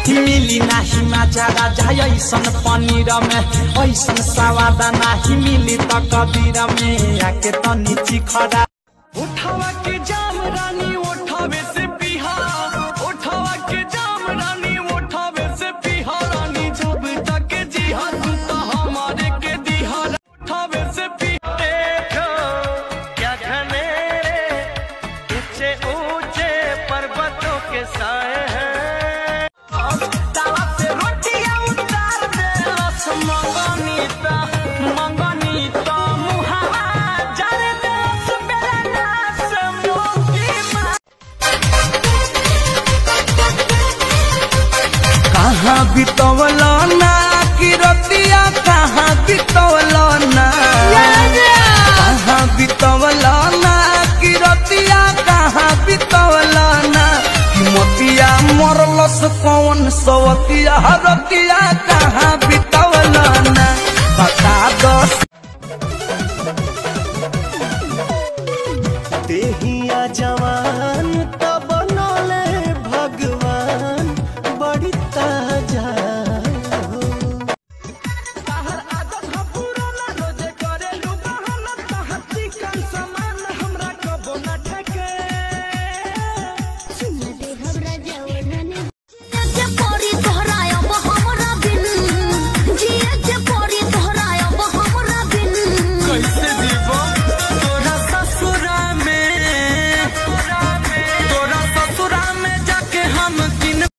मिली नाही माजा राजा ऐसन पनीर में ऐसन सवाद नाही मिली त कबीर में आके तनी चिखरा उठावा के जाम रानी उठावे से पीहा उठावा के जाम रानी उठावे से पीहा रानी जब तक जीहा तू तो हमारे के दीहा उठावे से पीहा देखो क्या घनेरे ऊंचे ऊंचे पर्वतों के साए हैं तावा से रोटियां उतार दे रस मंगनीता मंगनीता मुहावा जर दे बेला से मोती मा कहाँ बितवलो ना कि रतिया कहाँ बितवलो ना कहाँ बितवलो ना कि रतिया कहाँ बितवलो ना कि मोतिया मरलस कौन सवतिया रतिया कहाँ बितवलो ना बता दो देहिया जवान